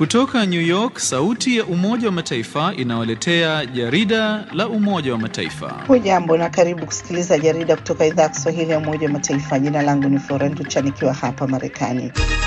Kutoka New York, sauti ya Umoja wa Mataifa inawaletea jarida la Umoja wa Mataifa. Hujambo na karibu kusikiliza jarida kutoka idhaa ya Kiswahili ya Umoja wa Mataifa. Jina langu ni Florent Chan nikiwa hapa Marekani.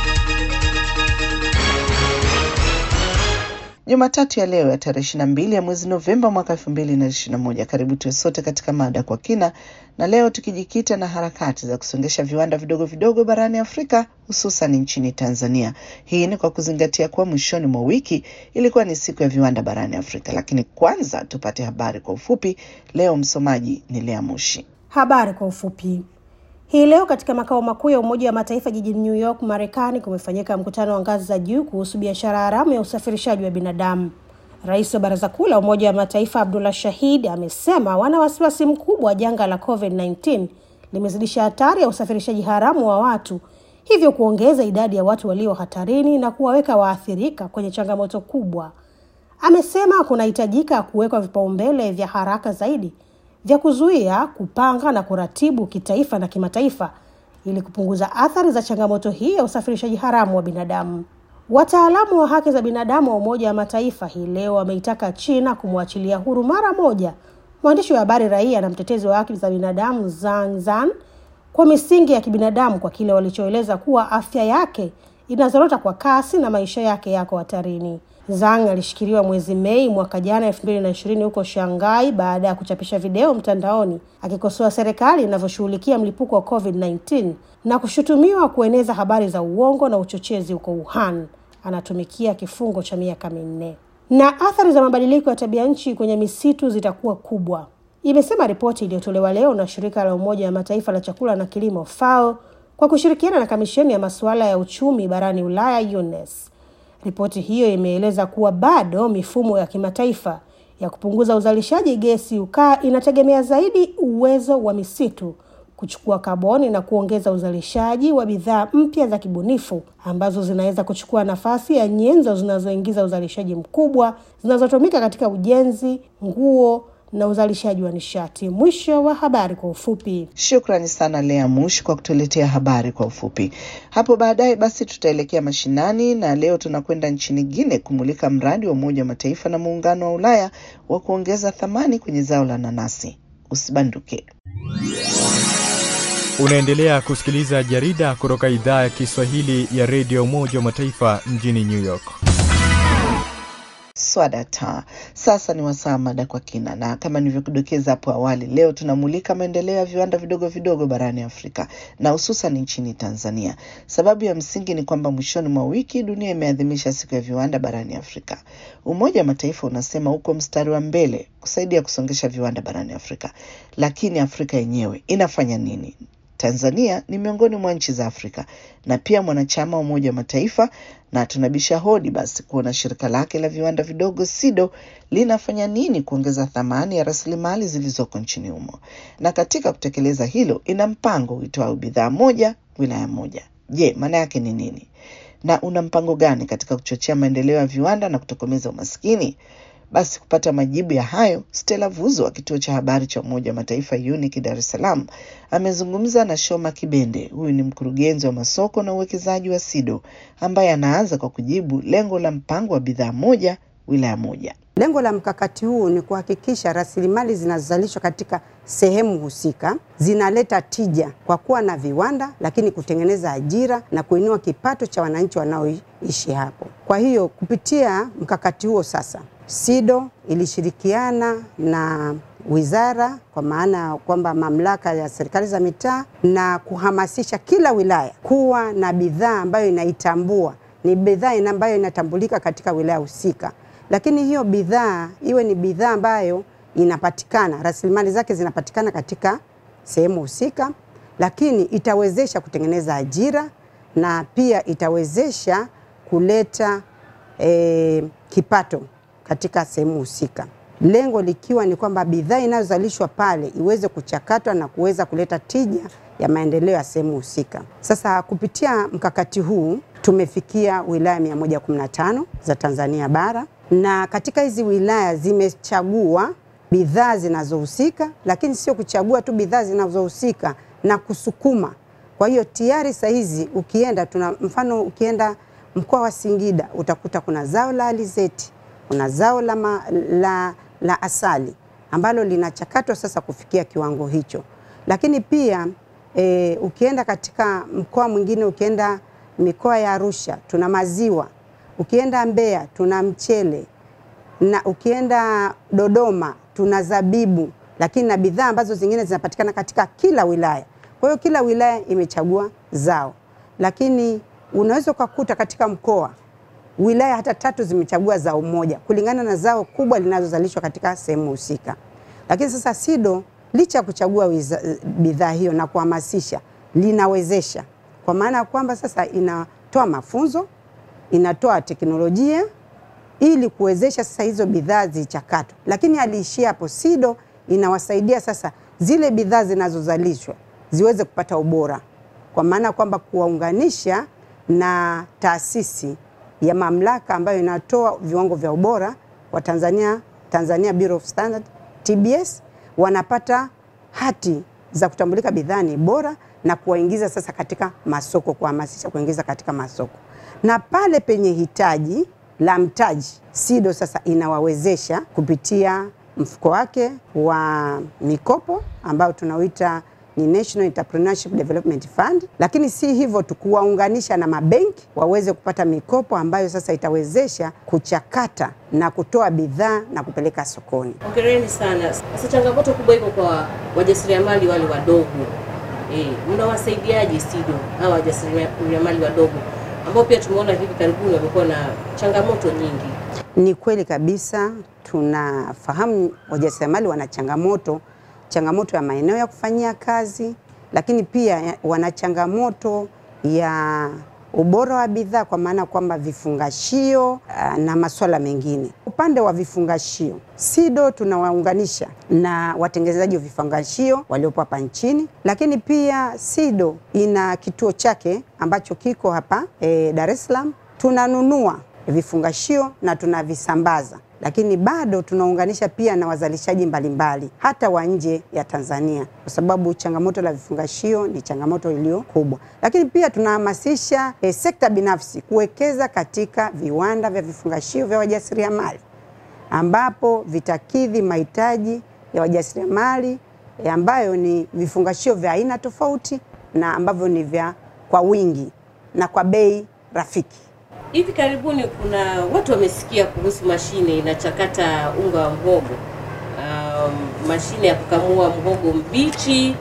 Jumatatu ya leo ya tarehe ishirini na mbili ya mwezi Novemba mwaka elfu mbili na ishirini na moja. Karibu tuwe sote katika mada kwa kina, na leo tukijikita na harakati za kusongesha viwanda vidogo vidogo barani Afrika, hususan nchini Tanzania. Hii ni kwa kuzingatia kuwa mwishoni mwa wiki ilikuwa ni siku ya viwanda barani Afrika. Lakini kwanza tupate habari kwa ufupi. Leo msomaji ni Lea Mushi. Habari kwa ufupi. Hii leo katika makao makuu ya Umoja wa Mataifa jijini New York, Marekani, kumefanyika mkutano wa ngazi za juu kuhusu biashara haramu ya usafirishaji wa binadamu. Rais wa Baraza Kuu la Umoja wa Mataifa Abdullah Shahid amesema wana wasiwasi mkubwa wa janga la COVID-19 limezidisha hatari ya usafirishaji haramu wa watu, hivyo kuongeza idadi ya watu walio hatarini na kuwaweka waathirika kwenye changamoto kubwa. Amesema kunahitajika kuwekwa vipaumbele vya haraka zaidi vya kuzuia, kupanga na kuratibu kitaifa na kimataifa ili kupunguza athari za changamoto hii ya usafirishaji haramu wa binadamu. Wataalamu wa haki za binadamu wa Umoja wa Mataifa hii leo wameitaka China kumwachilia huru mara moja mwandishi wa habari raia na mtetezi wa haki za binadamu Zhang Zhan kwa misingi ya kibinadamu kwa kile walichoeleza kuwa afya yake inazorota kwa kasi na maisha yake yako hatarini. Zhang alishikiliwa mwezi Mei mwaka jana elfu mbili na ishirini huko Shanghai baada ya kuchapisha video mtandaoni akikosoa serikali inavyoshughulikia mlipuko wa COVID-19 na kushutumiwa kueneza habari za uongo na uchochezi huko Wuhan. Anatumikia kifungo cha miaka minne. Na athari za mabadiliko ya tabia nchi kwenye misitu zitakuwa kubwa, imesema ripoti iliyotolewa leo na shirika la Umoja wa Mataifa la chakula na kilimo FAO kwa kushirikiana na kamisheni ya masuala ya uchumi barani Ulaya UNES. Ripoti hiyo imeeleza kuwa bado mifumo ya kimataifa ya kupunguza uzalishaji gesi ukaa inategemea zaidi uwezo wa misitu kuchukua kaboni na kuongeza uzalishaji wa bidhaa mpya za kibunifu ambazo zinaweza kuchukua nafasi ya nyenzo zinazoingiza uzalishaji mkubwa zinazotumika katika ujenzi, nguo na uzalishaji wa nishati. Mwisho wa habari kwa ufupi. Shukrani sana Lea Mush kwa kutuletea habari kwa ufupi. Hapo baadaye basi tutaelekea mashinani, na leo tunakwenda nchini Guinea kumulika mradi wa Umoja wa Mataifa na Muungano wa Ulaya wa kuongeza thamani kwenye zao la nanasi. Usibanduke. Unaendelea kusikiliza jarida kutoka idhaa ya Kiswahili ya redio Umoja wa Mataifa mjini New York. Swadata. Sasa ni wasaa mada kwa kina, na kama nilivyokudokeza hapo awali, leo tunamulika maendeleo ya viwanda vidogo vidogo barani Afrika na hususan nchini Tanzania. Sababu ya msingi ni kwamba mwishoni mwa wiki dunia imeadhimisha siku ya viwanda barani Afrika. Umoja wa Mataifa unasema uko mstari wa mbele kusaidia kusongesha viwanda barani Afrika, lakini Afrika yenyewe inafanya nini? Tanzania ni miongoni mwa nchi za Afrika na pia mwanachama wa Umoja wa Mataifa, na tunabisha hodi basi kuona shirika lake la viwanda vidogo SIDO linafanya nini kuongeza thamani ya rasilimali zilizoko nchini humo, na katika kutekeleza hilo ina mpango uitwao bidhaa moja wilaya moja. Je, maana yake ni nini, na una mpango gani katika kuchochea maendeleo ya viwanda na kutokomeza umaskini? Basi kupata majibu ya hayo, Stella Vuzo wa kituo cha habari cha Umoja wa Mataifa UNIC Dar es Salaam amezungumza na Shoma Kibende. Huyu ni mkurugenzi wa masoko na uwekezaji wa SIDO ambaye anaanza kwa kujibu lengo la mpango wa bidhaa moja wilaya moja. Lengo la mkakati huu ni kuhakikisha rasilimali zinazozalishwa katika sehemu husika zinaleta tija kwa kuwa na viwanda, lakini kutengeneza ajira na kuinua kipato cha wananchi wanaoishi hapo. Kwa hiyo kupitia mkakati huo sasa SIDO ilishirikiana na wizara kwa maana kwamba mamlaka ya serikali za mitaa na kuhamasisha kila wilaya kuwa na bidhaa ambayo inaitambua ni bidhaa ambayo inatambulika katika wilaya husika, lakini hiyo bidhaa iwe ni bidhaa ambayo inapatikana, rasilimali zake zinapatikana katika sehemu husika, lakini itawezesha kutengeneza ajira na pia itawezesha kuleta eh, kipato katika sehemu husika, lengo likiwa ni kwamba bidhaa inayozalishwa pale iweze kuchakatwa na kuweza kuleta tija ya maendeleo ya sehemu husika. Sasa kupitia mkakati huu tumefikia wilaya 115 za Tanzania bara, na katika hizi wilaya zimechagua bidhaa zinazohusika, lakini sio kuchagua tu bidhaa zinazohusika na kusukuma. Kwa hiyo tayari saa hizi ukienda, tuna mfano, ukienda mkoa wa Singida utakuta kuna zao la alizeti, kuna zao la, ma, la, la asali ambalo linachakatwa sasa kufikia kiwango hicho, lakini pia e, ukienda katika mkoa mwingine, ukienda mikoa ya Arusha tuna maziwa, ukienda Mbeya tuna mchele na ukienda Dodoma tuna zabibu, lakini na bidhaa ambazo zingine zinapatikana katika kila wilaya. Kwa hiyo kila wilaya imechagua zao, lakini unaweza ukakuta katika mkoa wilaya hata tatu zimechagua zao moja kulingana na zao kubwa linalozalishwa katika sehemu husika. Lakini sasa SIDO licha ya kuchagua bidhaa hiyo na kuhamasisha, linawezesha kwa maana ya kwamba sasa inatoa mafunzo, inatoa teknolojia ili kuwezesha sasa hizo bidhaa zichakatwe, lakini aliishia hapo. SIDO inawasaidia sasa zile bidhaa zinazozalishwa ziweze kupata ubora, kwa maana kwamba kuwaunganisha na taasisi ya mamlaka ambayo inatoa viwango vya ubora wa Tanzania, Tanzania Bureau of Standard TBS, wanapata hati za kutambulika bidhaa ni bora na kuwaingiza sasa katika masoko, kuhamasisha kuingiza katika masoko, na pale penye hitaji la mtaji, SIDO sasa inawawezesha kupitia mfuko wake wa mikopo ambao tunauita ni National Entrepreneurship Development Fund, lakini si hivyo tu, kuwaunganisha na mabenki waweze kupata mikopo ambayo sasa itawezesha kuchakata na kutoa bidhaa na kupeleka sokoni. Hongereni sana. Sasa changamoto kubwa iko kwa wajasiriamali wale wadogo eh, mnawasaidiaje SIDO hawa wajasiriamali wadogo ambao pia tumeona hivi karibuni wamekuwa na changamoto nyingi? Ni kweli kabisa, tunafahamu wajasiriamali wana changamoto changamoto ya maeneo ya kufanyia kazi, lakini pia wana changamoto ya ubora wa bidhaa, kwa maana kwamba vifungashio na masuala mengine. Upande wa vifungashio, SIDO tunawaunganisha na watengenezaji wa vifungashio waliopo hapa nchini, lakini pia SIDO ina kituo chake ambacho kiko hapa e, Dar es Salaam. Tunanunua vifungashio na tunavisambaza lakini bado tunaunganisha pia na wazalishaji mbalimbali hata wa nje ya Tanzania, kwa sababu changamoto la vifungashio ni changamoto iliyo kubwa. Lakini pia tunahamasisha eh, sekta binafsi kuwekeza katika viwanda vya vifungashio vya wajasiriamali ambapo vitakidhi mahitaji ya wajasiriamali eh, ambayo ni vifungashio vya aina tofauti na ambavyo ni vya kwa wingi na kwa bei rafiki. Hivi karibuni kuna watu wamesikia kuhusu mashine inachakata unga wa mhogo, um, mashine ya kukamua mhogo mbichi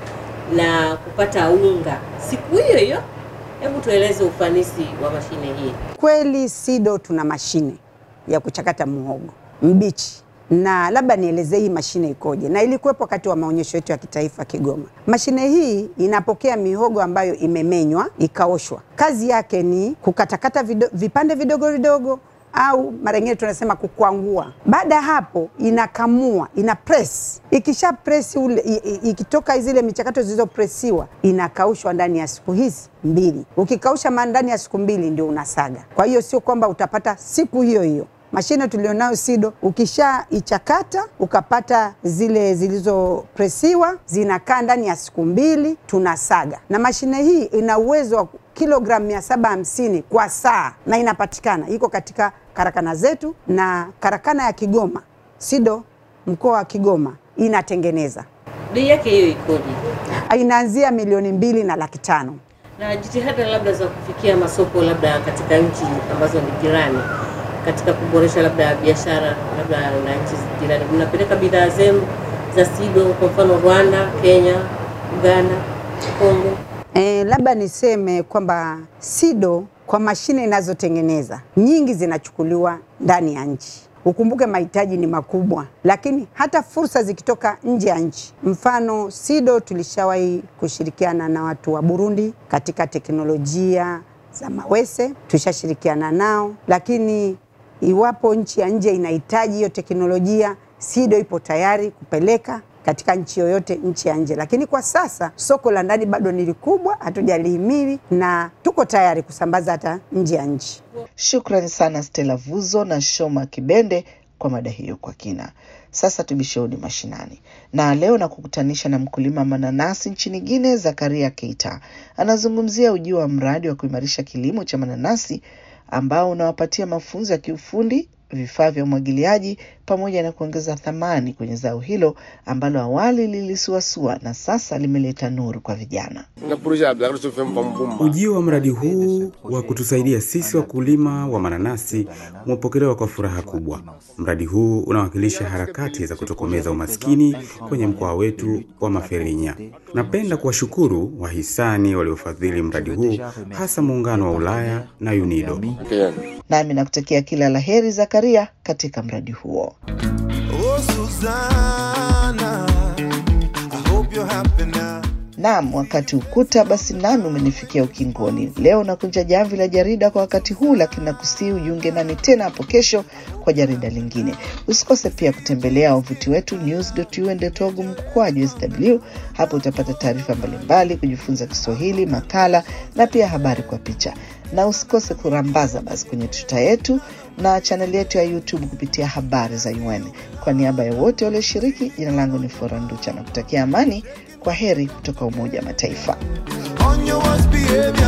na kupata unga siku hiyo hiyo. Hebu tueleze ufanisi wa mashine hii. Kweli SIDO tuna mashine ya kuchakata mhogo mbichi na labda nielezee hii mashine ikoje, na ilikuwepo wakati wa maonyesho yetu ya kitaifa Kigoma. Mashine hii inapokea mihogo ambayo imemenywa ikaoshwa. Kazi yake ni kukatakata vido, vipande vidogo vidogo au mara nyingine tunasema kukwangua. Baada ya hapo, inakamua, ina press. Ikisha press ule, ikitoka zile michakato zilizopresiwa, inakaushwa ndani ya siku hizi mbili. Ukikausha ndani ya siku mbili ndio unasaga. Kwa hiyo sio kwamba utapata siku hiyo hiyo mashine tulionayo SIDO, ukishaichakata ukapata zile zilizopresiwa zinakaa ndani ya siku mbili, tunasaga. Na mashine hii ina uwezo wa kilogramu mia saba hamsini kwa saa na inapatikana, iko katika karakana zetu, na karakana ya Kigoma SIDO mkoa wa Kigoma inatengeneza. Bei yake hiyo ikoje? Inaanzia milioni mbili na laki tano. Na jitihada labda za kufikia masoko labda katika nchi ambazo ni jirani katika kuboresha labda biashara labda na nchi jirani, mnapeleka bidhaa zenu za SIDO kwa mfano Rwanda, Kenya, Uganda, Kongo? E, labda niseme kwamba SIDO kwa mashine inazotengeneza nyingi zinachukuliwa ndani ya nchi. Ukumbuke mahitaji ni makubwa, lakini hata fursa zikitoka nje ya nchi. Mfano, SIDO tulishawahi kushirikiana na watu wa Burundi katika teknolojia za mawese, tulishashirikiana nao, lakini iwapo nchi ya nje inahitaji hiyo teknolojia, SIDO ipo tayari kupeleka katika nchi yoyote nchi ya nje, lakini kwa sasa soko la ndani bado ni likubwa, hatujalihimili na tuko tayari kusambaza hata nje ya nchi. Shukrani sana Stella Vuzo na Shoma Kibende kwa mada hiyo kwa kina. Sasa tubisheuni mashinani, na leo na kukutanisha na mkulima mananasi nchini Guinea, Zakaria Keita anazungumzia ujio wa mradi wa kuimarisha kilimo cha mananasi ambao unawapatia mafunzo ya kiufundi, vifaa vya umwagiliaji pamoja na kuongeza thamani kwenye zao hilo ambalo awali lilisuasua na sasa limeleta nuru kwa vijana. Ujio wa mradi huu wa kutusaidia sisi wakulima wa mananasi umepokelewa kwa furaha kubwa. Mradi huu unawakilisha harakati za kutokomeza umaskini kwenye mkoa wetu wa Maferinya. Napenda kuwashukuru wahisani waliofadhili mradi huu, hasa Muungano wa Ulaya na UNIDO. Nami nakutakia kila la heri Zakaria katika mradi huo. Oh, Susanna, I hope you're happy now. Naam, wakati ukuta basi nami umenifikia ukingoni. Leo nakunja jamvi la jarida kwa wakati huu, lakini nakusii ujiunge nami tena hapo kesho kwa jarida lingine. Usikose pia kutembelea wavuti wetu news.un.org mkwaju sw. Hapo utapata taarifa mbalimbali, kujifunza Kiswahili, makala na pia habari kwa picha, na usikose kurambaza basi kwenye tuta yetu na chaneli yetu ya YouTube kupitia habari za UN. Kwa niaba ya wote walioshiriki, jina langu ni Flora Nducha na kutakia amani. Kwa heri kutoka Umoja wa Mataifa. On your worst behavior.